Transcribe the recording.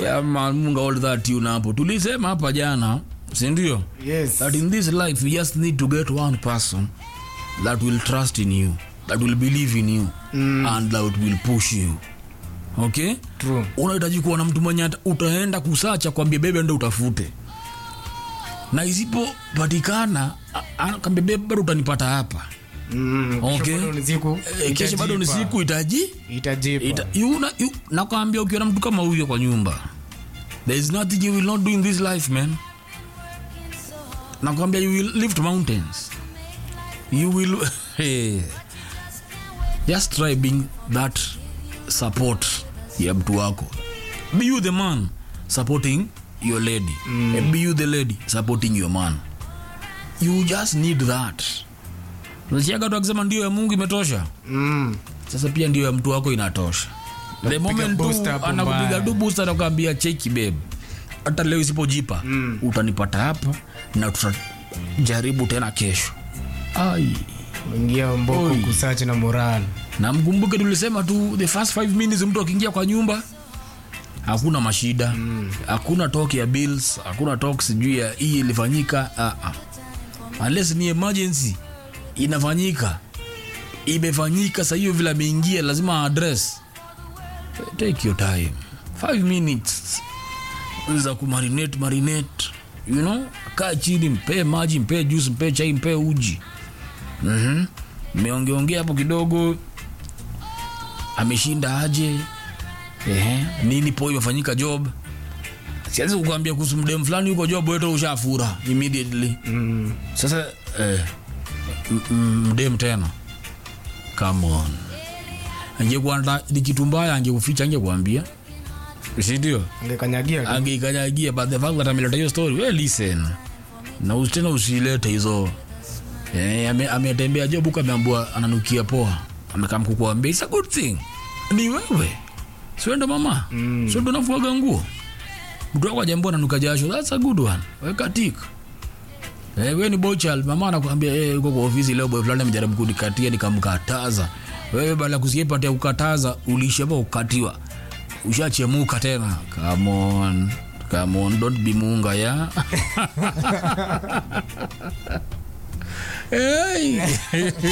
yeah, man, munga all that tune hapo tulisema hapa jana sindio yes that in this life you just need to get one person that will trust in you that will believe in you mm. and that will push you okay true unahitaji kuwa na mtu mwenye ata- utaenda kusacha kwambia bebe ndo utafute na isipopatikana a- a- kwambia bebe bado utanipata hapa mm, kesho Okay. bado ni siku e, kesho bado ni itajipa. siku itaji itajipa ita, you, na, you, nakwambia ukiwa na mtu kama huyo kwa nyumba there is nothing you will not do in this life man nakwambia you will lift mountains you will hey. just try being that support ya mtu wako be you the man supporting your lady mm. be you the lady supporting your man you just need that nasiaga tu akisema ndio ya mungu imetosha mm. sasa pia ndio ya mtu wako inatosha the moment tu booster hapo anakupiga mbaya. tu booster anakuambia cheki babe hata leo isipojipa mm. utanipata hapa na tutajaribu tena kesho ai ingia mboko Oi. kusachi na moral na mkumbuke tulisema tu the first five minutes mtu akiingia kwa nyumba hakuna mashida mm. hakuna talk ya bills hakuna talk sijui ya hii ilifanyika uh -uh. unless ni emergency inafanyika imefanyika sa hiyo vile ameingia lazima address take your time five minutes za kumarinate marinate you know kaa chini mpee maji mpee juice mpee chai mpee uji mm mmeongeongea hapo kidogo ameshinda aje Ehe, nini po imefanyika job siwezi kukwambia kuhusu mdem fulani yuko job weto ushafura immediately mm. sasa eh, m- m- mdem tena come on angekuwa ni kitu mbaya angekuficha angekuambia sindio angekanyagia tu. angeikanyagia but the fact that ameleta hiyo story well listen na usi- tena usilete hizo eh, ame- ametembea job huko ameambua ananukia poa amekam kukuambia it's a good thing ni wewe siwendo mama mm. siwendo nafuaga nguo mtu wako ajambua nanuka jasho that's a good one weka tik Eh, we ni bochal mama anakuambia eh, uko kwa ofisi leo boy fulani amejaribu kunikatia nikamkataza wewe baada ya kusikia pati ya kukataza ulishapa kukatiwa ushachemuka tena come on come on don't be munga ya hey.